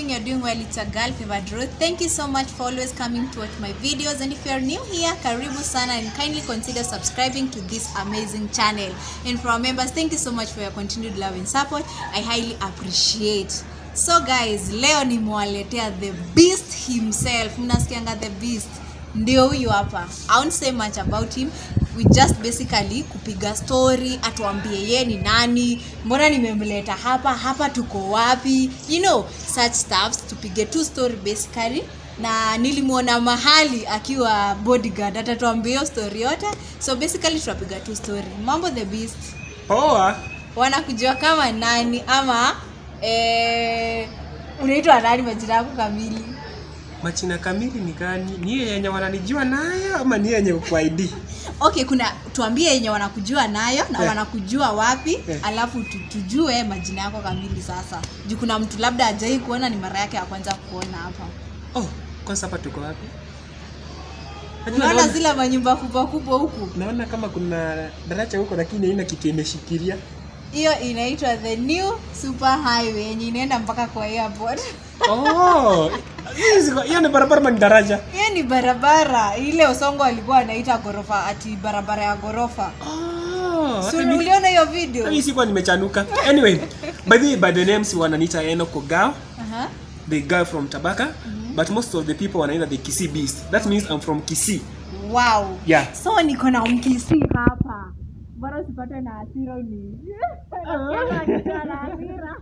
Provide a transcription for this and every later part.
hoping you're doing well. It's a girl, Favored Ruth. Thank you so much for always coming to watch my videos. And if you're new here, karibu sana and kindly consider subscribing to this amazing channel. And for our members, thank you so much for your continued love and support. I highly appreciate. So guys, leo nimewaletea the beast himself. Mnasikianga the beast ndio huyu hapa i won't say much about him we just basically kupiga story atuambie ye ni nani mbona nimemleta hapa hapa tuko wapi you know such stuffs tupige tu story basically na nilimwona mahali akiwa bodyguard atatuambia hiyo story yote so basically tunapiga tu story mambo the beast poa wanakujua kama nani ama eh, unaitwa nani majina yako kamili machina kamili ni gani ni hiyo yenye wananijua nayo ama ni yenye kwa id okay kuna tuambie yenye wanakujua nayo na Eh. wanakujua wapi Eh. alafu tu, tujue majina yako kamili sasa juu kuna mtu labda ajai kuona ni mara yake ya kwanza kuona hapa oh kwanza hapa tuko wapi Najua unaona naona- zile manyumba kubwa kubwa huku naona kama kuna daraja huko lakini haina kitu imeshikilia hiyo inaitwa the new super highway yenye inaenda mpaka kwa airport oh hiyo ziko- hiyo ni barabara ama ni daraja hiyo ni barabara ile osongo alikuwa anaita ghorofa ati barabara ya ghorofa oh so, hata mi- uliona hiyo video hii sikuwa nimechanuka anyway by the by the names wananiita eno kogao Aha. the guy from tabaka but most of the people wanaita the kisii beast that means i'm from kisii wow yeah so niko na mkisi hapa bora usipatwe na hasira uni Nasikia na hasira.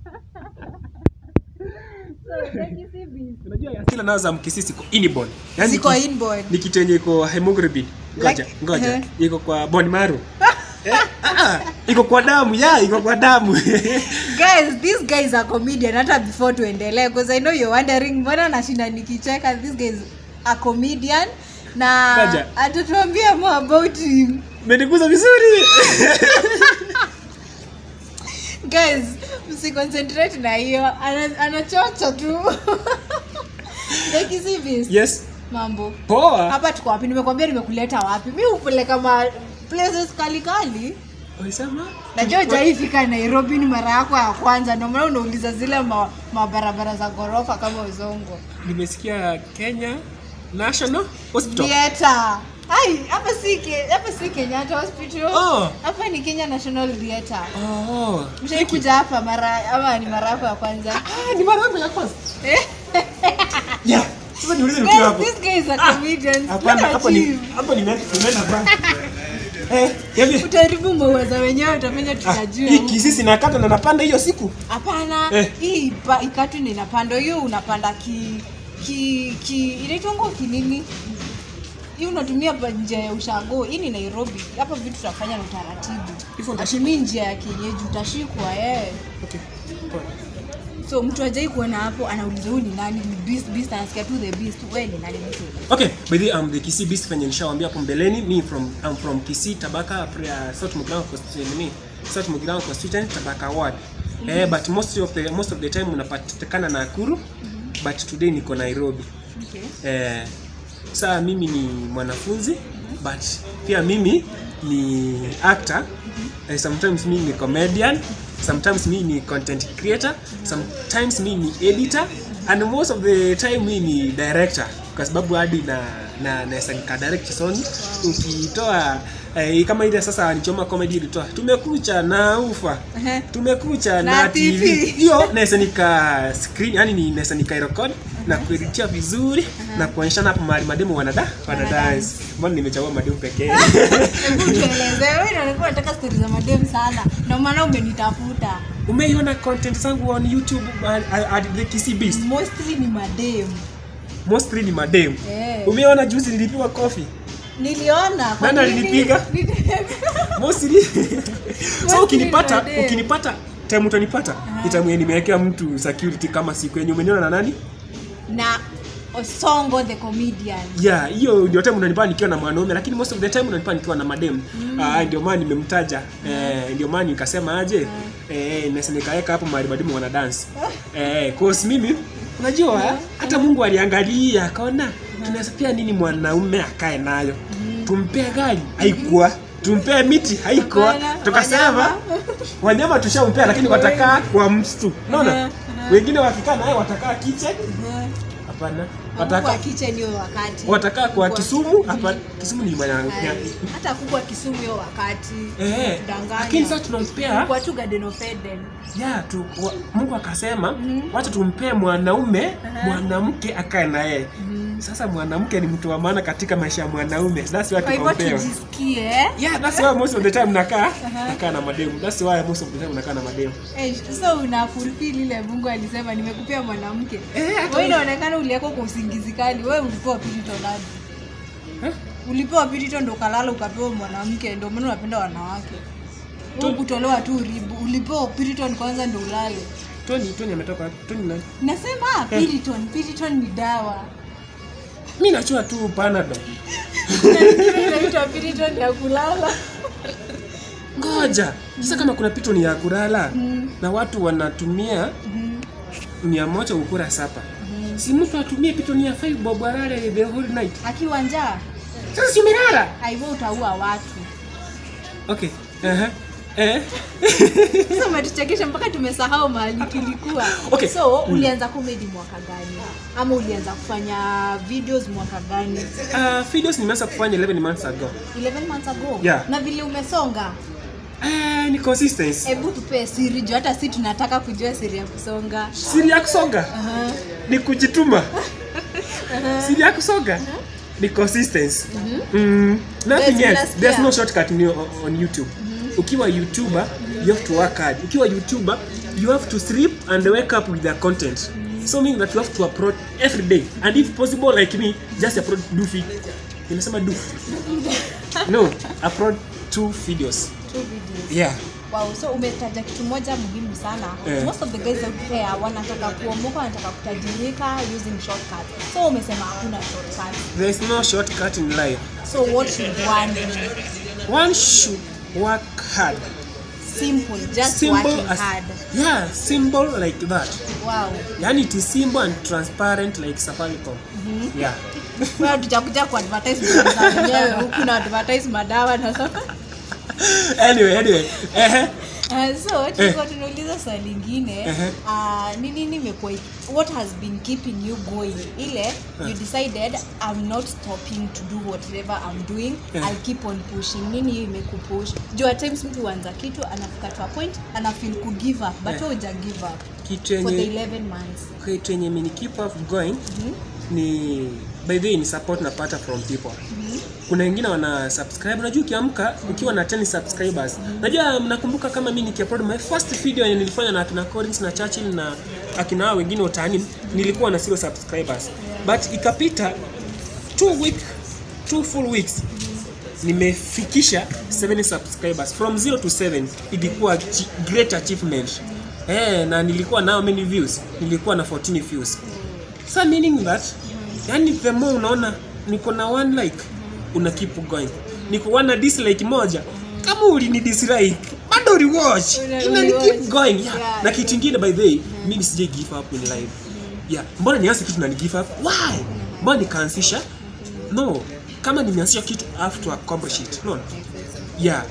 So, the Kisii Beast. unajua asila nao za mkisii siko inborn yani Ziko ki- inborn. ni kitu yenye iko hemoglobin ngoja Like, ngoja eh. iko kwa bone marrow Eh, ah, ah, iko kwa damu ya iko kwa damu guys this guy is a comedian hata before tuendelee because i know you're wondering mbona nashinda nikicheka this guy is a comedian na Kaja. atatuambia more about him meniguza vizuri guys msiconcentrate na hiyo Ana- anachocha tu The Kisii Beast. yes mambo poa hapa tuko wapi nimekwambia nimekuleta wapi mi hupeleka ma places kalikali ulisema najua ujaifika nairobi ni mara yako ya kwanza ndio maana unauliza zile ma- mabarabara za ghorofa kama uzongo nimesikia kenya national hospital theater ai hapa si Ke- hapa si kenyatta hospital Oh. hapa ni kenya national theater oh mshaikuja hapa mara ama ni mara yako ya kwanza ah ni mara yangu ya kwanza Eh? yeah sasa niulize nikiwa Guys, hapo this guy is a comedian. hapana Look at hapo ni him. hapo ni nimeenda bank eh hivi utaharibu mauaza wenyewe utafanya tutajua hii kisisi nakata na napanda hiyo siku hapana Eh. hii ipa- ikatu ni inapanda hiyo unapanda ki ki ki inaitwango kinini hii unatumia pa njia ya ushago hii ni nairobi hapa vitu tutafanya na utaratibu Hivyo utashikwa? atumii njia ya kienyeji utashikwa eh. okay poa. so mtu ajai kuona hapo anauliza huyu ni nani ni beast beast anasikia tu the beast wewe ni nani mtu okay by the way, I'm the Kisii beast venye nishawambia hapo mbeleni me from I'm from Kisii Tabaka uh, South Mugirango constituency ni South Mugirango constituency Tabaka ward eh but most of the most of the time unapatikana Nakuru but today niko Nairobi okay. eh saa mimi ni mwanafunzi but pia mimi ni actor eh, sometimes mimi ni comedian sometimes mimi ni content creator sometimes mimi ni editor and most of the time mimi ni director kwa sababu hadi na na naweza nika direct soni ukitoa eh, kama ile sasa nichoma comedy ilitoa tumekucha na ufa Ehe. tumekucha Na na, TV. TV hiyo naweza nika screen yani ni naweza nika record na kueditia vizuri na kuonyeshana hapo mahali mademu wanada wanadance mbona nimechagua mademu pekee hebu tueleze wewe ndio unataka stories za madem sana ndio maana umenitafuta umeiona content zangu on youtube uh, at the Kisii Beast mostly ni madem mostly ni mademu Eh. umeona juzi nilipiwa coffee niliona kwa Nani nini? alinipiga? mostly so Mostly ukinipata ni madem. ukinipata time utanipata itamuye nimewekea mtu security kama siku yenye umeniona na nani na osongo the comedian yeah hiyo ndio time unanipata nikiwa na mwanaume lakini most of the time unanipata nikiwa na madem mm. uh, ndio maana nimemtaja eh, ndio maana nikasema aje eh, nasa nikaweka hapo mahali mademu wana dance eh, cause mimi unajua hata mungu aliangalia akaona tunaweza pia nini mwanaume akae nayo tumpee gari haikuwa tumpee miti haikuwa Hapana, tukasema wanyama. wanyama tushampea lakini watakaa kwa msitu unaona wengine wakikaa naye watakaa kitchen Uh-huh. hapana Kuku wa watakaa kitchen hiyo wakati. watakaa kwa Kuku wa- Kisumu hapa Kisumu ni manya Ai, Hata kuku wa Kisumu hiyo wakati. eh Kudanganya. lakini sasa tunampea Kwa tu Garden of Eden. ya tu, wa, Mungu akasema Mhm. wacha tumpee mwanaume Aha. mwanamke akae na yeye Mhm. sasa mwanamke ni mtu wa maana katika maisha ya mwanaume that's why Kwa hivyo tukompewa tujisikie. yeah that's why most of the time nakaa nakaa na mademu that's why most of the time nakaa na mademu Eh, so una fulfill ile Mungu alisema nimekupea mwanamke. Eh, hata- Wewe inaonekana uliako kwa usingizi kali. Wewe ulipewa piriton aje? Eh? Ulipewa piriton ndo kalala ukapewa mwanamke ndio maana unapenda wanawake. Wewe kutolewa tu ribu. Ulipewa piriton kwanza ndo ulale. Tony Tony ametoka wapi? Tony nani Nasema piriton, piriton ni dawa. mimi nachua tu panado Na nyingine inaitwa piriton ya kulala. ngoja sasa kama kuna piton ya kulala Mm. na watu wanatumia Mhm. mia moja ukura sapa si mtu atumie piton ya five bob alale the whole night Akiwa njaa, sasa si umelala haivo utaua watu. okay uh-huh. eh Sasa umetuchekesha mpaka tumesahau mahali tulikuwa. Okay. So Mm. ulianza comedy mwaka gani? Ama ulianza kufanya videos mwaka gani? uh, videos nimeanza kufanya 11 months ago 11 months ago. Yeah. Na vile umesonga, uh, ni consistency hebu tupee siri juu hata si tunataka kujua siri ya kusonga. siri ya kusonga Aha. ni kujituma siri ya kusonga ni consistency mm, nothing Yes, else nasikia. there's no shortcut in, on youtube ukiwa youtuber you have to work hard ukiwa youtuber you have to sleep and wake up with their content so meaning that you have to upload every day and if possible like me just upload do feed nimesema do no upload two videos Two videos. yeah Wow, so umetaja kitu moja muhimu sana. Eh. Most of the guys out there wanataka kuomoka, wanataka kutajirika using shortcuts. So umesema hakuna shortcut. there is no shortcut in life So what should one do? one should work hard Simple, just simple working as hard. yeah simple like that Wow. yani it is simple and transparent like safaricom yeah Wewe tutakuja ku advertise bidhaa za wenyewe huku na advertise madawa na so. anyway anyway eh Uh, so tulikuwa tunauliza swali lingine Ehe. uh, ni nini imekuwa what has been keeping you going ile you decided I'm not stopping to do whatever I'm doing Eh. I'll keep on pushing nini hiyo imekupush juu at times mtu huanza kitu anafika to a point ana feel ku give up but Eh. wewe huja give up kitu for the yenye 11 months kitu yenye mini keep up going ni by the way ni support napata from people kuna wengine wana subscribe unajua ukiamka ukiwa na 10 subscribers najua mnakumbuka kama mimi nikiupload my first video yenye nilifanya na akina Collins na Churchill na akina hao wengine utani nilikuwa na zero subscribers but ikapita two week two full weeks nimefikisha 7 subscribers from 0 to 7 ilikuwa chi- great achievement eh na nilikuwa nao many views nilikuwa na 14 views so meaning that yani the more unaona niko na one like una keep going niko one dislike moja kama ulini dislike bado rewatch Una- ina ni keep rewatch. going yeah. Yeah, na kitu kingine by the way mimi sije give up in life yeah mbona nianze kitu na ni give up why mbona nikaanzisha no kama nimeanzisha kitu I have to accomplish it no yeah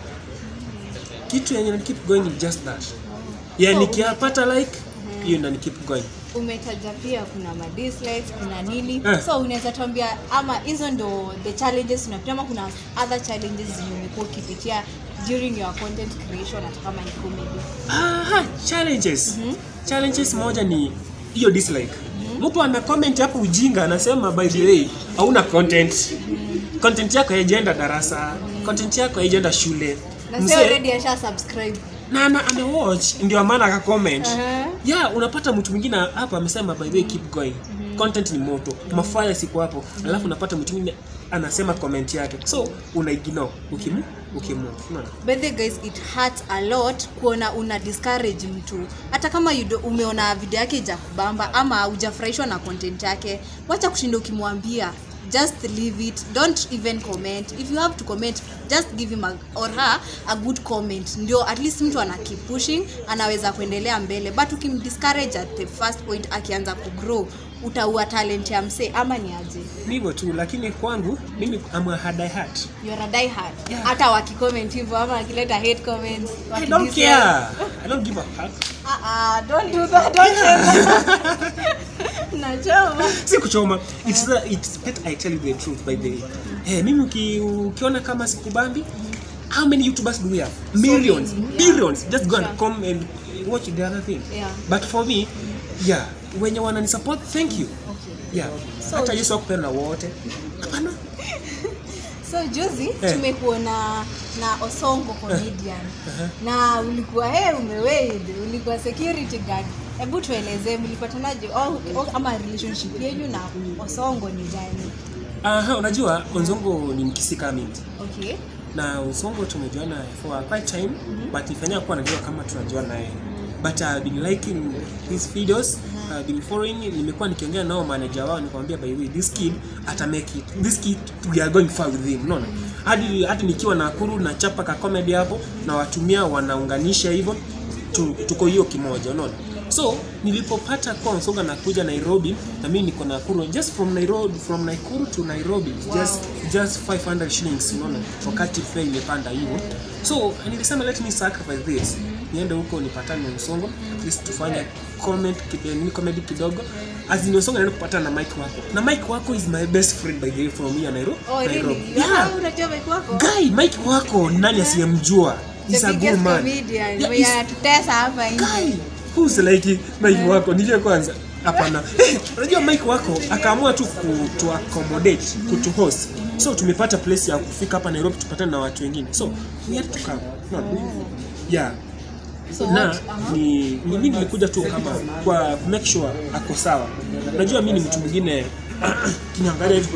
kitu yenye na keep going is just that yeah So, nikipata like hiyo na ni keep going umetaja pia kuna ma dislikes kuna nini Eh. so unaweza tuambia ama hizo ndo the challenges unapitia ama kuna other challenges zenye umekuwa ukipitia during your content creation hata kama ni comedy Aha, challenges challenges moja ni hiyo dislike mtu amecomment hapo ujinga anasema by the way hauna content content yako haijaenda darasa content yako haijaenda shule na sio Mzee- already asha subscribe na ana amewatch ndio maana akacomment Aha. yeah unapata mtu mwingine hapa amesema by the way keep going content ni moto mafaya siku hapo alafu unapata mtu mwingine anasema comment yake so una ignore ukimu ukimu unaona by the guys it hurts a lot kuona una discourage mtu hata kama you do, umeona video yake ijakubamba ama hujafurahishwa na content yake wacha kushinda ukimwambia just leave it don't even comment if you have to comment just give him a, or her a good comment ndio at least mtu ana keep pushing anaweza kuendelea mbele but ukimdiscourage at the first point akianza kugrow utaua talent ya msee ama ni aje ni hivyo tu lakini kwangu mimi am a hard heart You're a die hard Yeah. hata wakicomment hivyo ama wakileta hate comments I don't wakidis- care I don't give a fuck Ah, ah, don't do that don't say that nachoma si kuchoma it's, the, it's better I tell you the truth by the way eh, mimi uki, ukiona kama sikubambi how many youtubers do we have millions many, yeah. billions just go and Sure. come and watch the other thing Yeah. but for me yeah wenye wanani support thank you okay. yeah So- hata yesu akupenda wote hapana so juzi Eh. tumekuona na osongo comedian Aha. na ulikuwa he umeweid ulikuwa security guard hebu tuelezee mlipatanaje au- au- ama relationship yenyu na osongo ni gani Aha, unajua Onzongo ni mkisi kama mimi okay na Onzongo tumejuana for quite time but nifanya kuwa najua kama tunajua naye but I've been liking his videos I've been following nimekuwa nikiongea nao manager wao nikamwambia by the way this kid ata make it this kid we are going far with him unaona hadi hadi nikiwa Nakuru na chapa ka comedy hapo na watumia wanaunganisha hivyo tu, tuko hiyo kimoja unaona so nilipopata kwa Nsonga nakuja Nairobi na mimi niko Nakuru just from Nairobi from Nakuru to Nairobi Wow. just just 500 shillings unaona wakati fare imepanda hivyo so nilisema let me sacrifice this niende huko nipatane na Nsongo at least tufanye comment kidogo ni comedy kidogo as in Nsongo naenda kupatana na Mike wako na Mike wako is my best friend by the way from here Nairobi oh Nairobi really yeah Ah, unajua mike wako guy Mike wako nani asiyemjua the he's a biggest good man comedian Yeah, mwenye he's- anatutesa hapa nje guy who's like Mike wako nije kwanza hapana unajua Mike wako akaamua tu kutu accommodate kutu host so tumepata place ya kufika hapa Nairobi tupatane na watu wengine so we had to come no. yeah so na what uh-huh. ni ni mimi nilikuja tu kama kwa ku make sure ako sawa unajua mimi ni mtu mwingine kiniangalia hivi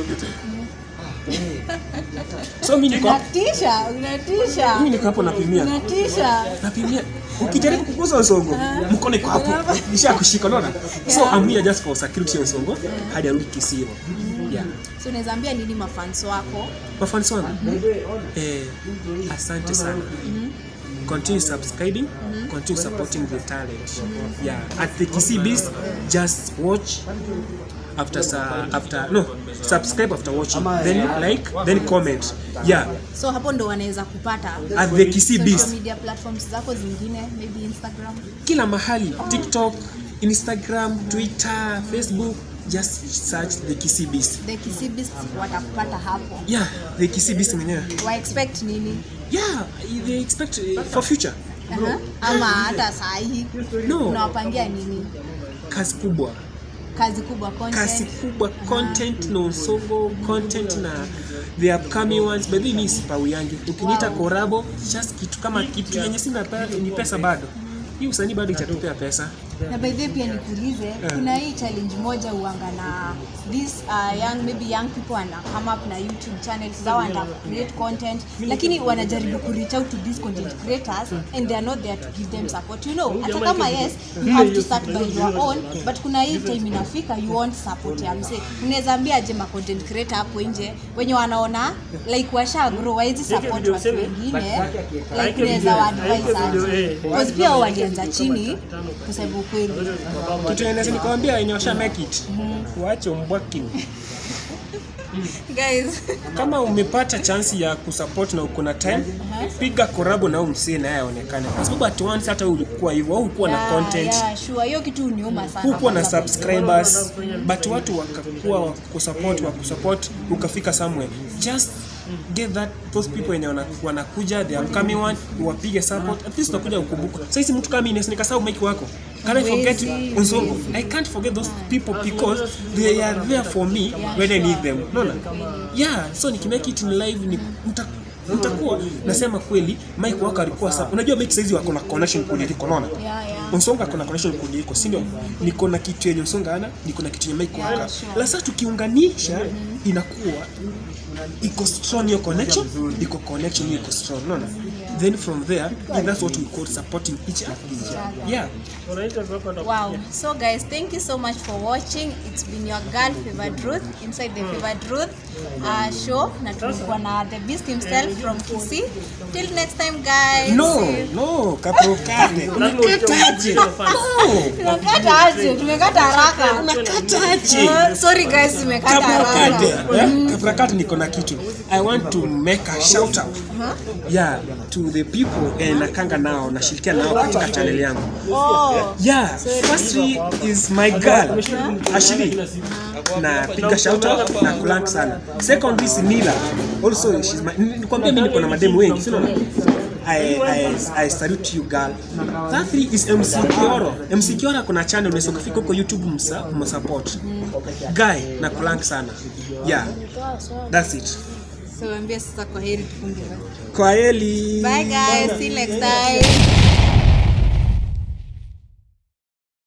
so mimi niko unatisha unatisha mimi niko hapo napimia unatisha napimia ukijaribu kuguza usongo mkono iko hapo nisha kushika unaona so Yeah. I'm here just for security ya usongo hadi arudi Kisii yeah so unaweza ambia nini mafans wako mafans wangu eh, asante sana continue subscribing continue supporting the talent yeah at the Kisii Beast just watch after sa, after no subscribe after watching then like then comment yeah so hapo ndo wanaweza kupata at the Kisii social Beast media platforms zako zingine maybe instagram kila mahali tiktok instagram twitter facebook just search the Kisii Beast the kisibis watakupata hapo yeah the Kisii Beast mwenyewe wa expect nini yeah they expect uh, for future Aha. ama hata sahi No. unawapangia nini kazi kubwa kazi kubwa content. kazi kubwa content na usongo content na the upcoming ones but mimi sipawi yangi ukiniita Wow. korabo just kitu kama kitu yenye sina pe- ni pesa bado hii usanii bado itatupea pesa na by the way pia nikuulize kuna hii challenge moja uanga na this uh, young maybe young people ana come up na youtube channels zao and create content lakini wanajaribu ku reach out to these content creators and they are not there to give them support you know hata kama yes you have to start by your own but kuna hii time inafika you want support ya mse unaweza ambia aje ma content creator hapo nje wenye wanaona like washa grow waizi support watu wengine like unaweza wa advise aje because pia wao walianza chini kusema ukweli kitu yenye naweza nikwambia yenye washa make it waache umbwaki guys kama umepata chansi ya kusupport na uko na time piga korabo na huyu msee naye aonekane kwa sababu at once hata wewe ulikuwa hivyo au hukuwa na Yeah, content yeah, sure. hiyo kitu uniuma sana hukuwa na kwanza. subscribers but watu wakakuwa wa kusupport wa kusupport ukafika somewhere just get that those people wenye wana- wanakuja the upcoming one wapige support at least utakuja ukumbuka sasa hizi mtu kama mimi nikasahau mike wako can I forget Huwezi, Nsongo I can't forget those people because they are there for me when I need them unaona yeah so nikimake it in live ni mta mtakuwa nasema kweli Mike wako alikuwa sawa unajua Mike saizi wako na connection kuliko unaona Yeah, yeah. Nsonga kuna connection kuliko, si ndio? Niko na kitu yenye Nsonga ana, niko na kitu yenye Mike Yeah, waka. sure. La sasa tukiunganisha inakuwa iko strong hiyo connection, iko connection hiyo iko strong, unaona? Then from there, that's what we call supporting each other. Yeah. Wow. So guys, thank you so much for watching. It's been your girl Favored Ruth inside the Favored Ruth. uh, show na tulikuwa na the beast himself from Kisii. Till next time guys. no no kaprokate unakataje no Tumekata aje? Tumekata haraka. unakataje Uh, sorry guys, tumekata kaprakate haraka. eh? kaprakate niko na kitu i want to make a shout out Uh-huh. yeah to the people eh, nakanga nao nashirikiana nao katika channel yangu Oh. yeah firstly is my girl Ashley na piga shout out na kulank sana secondly is Nila also she's my nikwambia mimi niko na mademu wengi sio I, I, I salute you girl. That three is MC Kioro. MC Kioro kuna channel unaweza kufika huko YouTube msa, msupport. Guy na kulank sana. Yeah. That's it. So ambia sasa kwa heri tufunge. Kwa heli. Bye guys, see you next time.